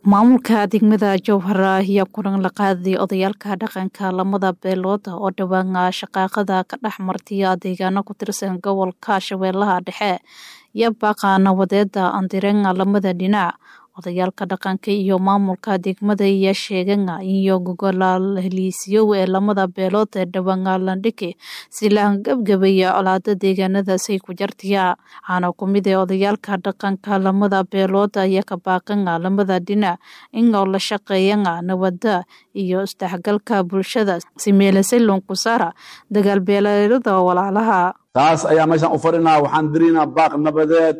maamulka degmada jowhara ayaa kulan la qaaday odayaalka dhaqanka lamada beelood oo dhowaan shaqaaqada ka dhex martiya deegaano ku tirsan gobolka shabeellaha dhexe iyo baaqa nabadeeda andirenga lamada dhinac odayaalka dhaqanka iyo maamulka degmada ayaa sheegan iyo gogolaal heliisiyow ee lamada beelood ee dhowaan landhigi si la gabgabaya colaada deegaanadaasay ku jartiya waxaana kumid ee odayaalka dhaqanka lamada beelood ayaa ka baaqan lamada dhinac inoo la shaqeeyan nabada iyo isdhexgalka bulshada si meelasalon ku saara dagaal beeleelada walaalaha taas ayaa meeshaan u fadhinaa waxaan diraynaa baaq nabadeed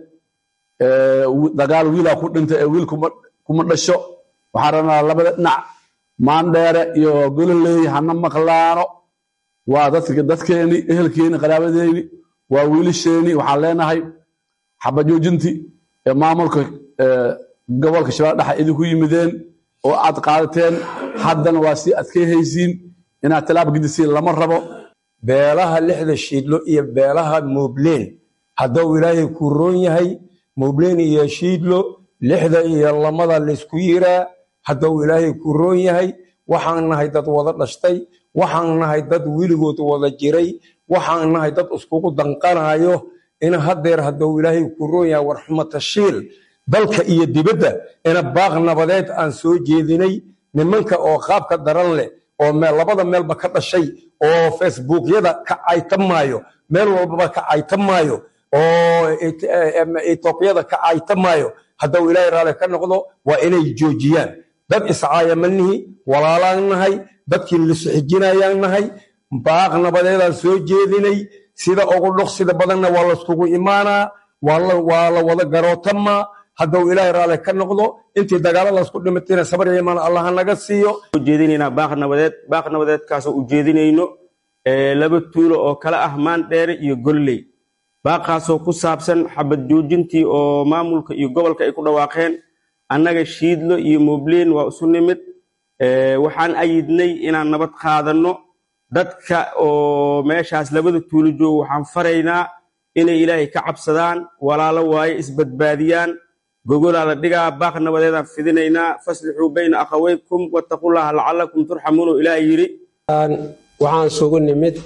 dagaal wiilaa ku dhintay ee wiil kuma dhasho waxaan rabnaa labada dhinac maandheere iyo gololey hana maqlaano waa dadkeeni ehelkeeni qaraabadeeni waa wiilasheeni waxaan leenahay xabajoojinti ee maamulka gobolka shabeelle dhexe idinku yimideen oo aad qaadateen haddana waa sii adkeyhaysiin inaad tilaab gedisiin lama rabo beelaha lixda shiidlo iyo beelaha muubleen hadduu ilaahay ku roon yahay muubleen iyo shiidlo lixda iyo lamada laysku yiraa hadduu ilaahay ku roon yahay waxaan nahay dad wada dhashtay waxaan nahay dad weligood wada jiray waxaan nahay dad iskugu danqanayo in hadeer hadduu ilaahay ku roon yahay warxumatashiil dalka iyo dibadda ina baaq nabadeed aan soo jeedinay nimanka oo qaabka daran leh oo labada meelba ka dhashay oo facebookyada ka caytamaayo meel walbaba ka caytamaayo oo etoobiyada ka caytamaayo hadduu ilaahay raali ka noqdo waa inay joojiyaan dad iscaayamalnihi walaalaan nahay dadkii lisxijinayaan nahay baaq nabadeedaan soo jeedinay sida ugu dhoqsida badanna waa layskugu imaanaa waa la wada garootamaa hadduu ilaahay raali ka noqdo intii dagaaladaas ku dhimatayna sabar iyo imaan allaha naga siiyo ujeedinaynaa baaq nabadeed baaq nabadeedkaasoo ujeedinayno laba tuulo oo kala ah maandheere iyo golley baaqaasoo ku saabsan xabad joojintii oo maamulka iyo gobolka ay ku dhawaaqeen annaga shiidlo iyo mubleen waa isu nimid waxaan ayidnay inaan nabad qaadanno dadka oo meeshaas labada tuulo joogo waxaan faraynaa inay ilaahay ka cabsadaan walaalo waaye isbadbaadiyaan gogolaa la dhigaa baaq nabadeedaan fidinaynaa faslixuu bayna akhaweykum wattaqullaha lacalakum turxamuun oo ilaah yidhi waxaan sugu nimid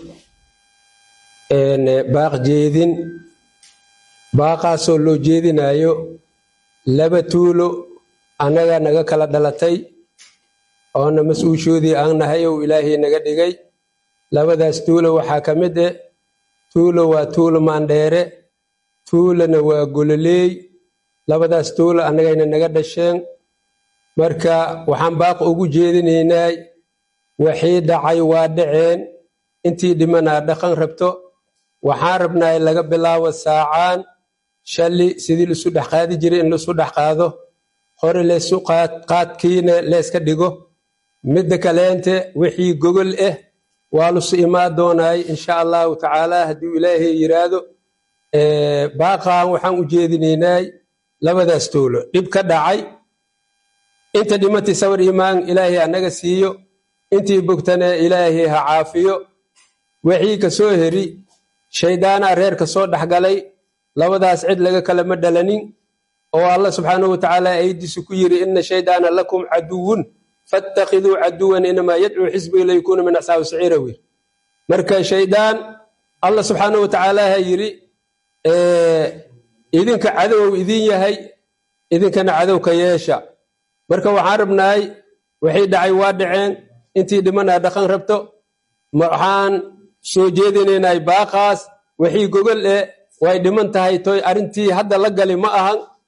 baaq jeedin baaqaasoo loo jeedinayo laba tuulo annaga naga kala dhalatay oona mas-uushoodii aan nahay ou ilaahay naga dhigay labadaas tuulo waxaa ka mid eh tuulo waa tuulo maandheere tuulona waa gololeey labadaas tuulo annagayna naga dhasheen marka waxaan baaq ugu jeedinaynay waxii dhacay waa dhaceen intii dhimanaa dhaqan rabto waxaan rabnaa in laga bilaabo saacaan shalli sidii laisu dhex qaadi jiray in laisu dhex qaado hore laysu qaadkiina leeska dhigo midda kaleente wixii gogol ah waa lusu imaan doonaay insha allahu tacaala hadduu ilaahay yiraahdo baaqaan waxaan u jeedinaynay labadaas tuulo dhib ka dhacay inta dhimatay sawir imaan ilaahay anaga siiyo intii bogtana ilaahay ha caafiyo wixii ka soo heri shayddaanaa reer ka soo dhexgalay labadaas cid laga kalama dhalanin oo allah subxaanahu watacaala aydiisu ku yiri ina shaydaana lakum caduwun fattakhiduu caduwan inamaa yadcuu xisbiga laykuuna min asxaabi saciira wir marka shayddaan allah subxaanahu watacaala ha yiri idinka cadow idin yahay idinkana cadow ka yeesha marka waxaan rabnaay waxay dhacay waa dhaceen intii dhimanaa dhaqan rabto waxaan soo jeedinaynay baaqaas wixii gogol eh way dhiman tahay toy arrintii hadda la gali ma ahan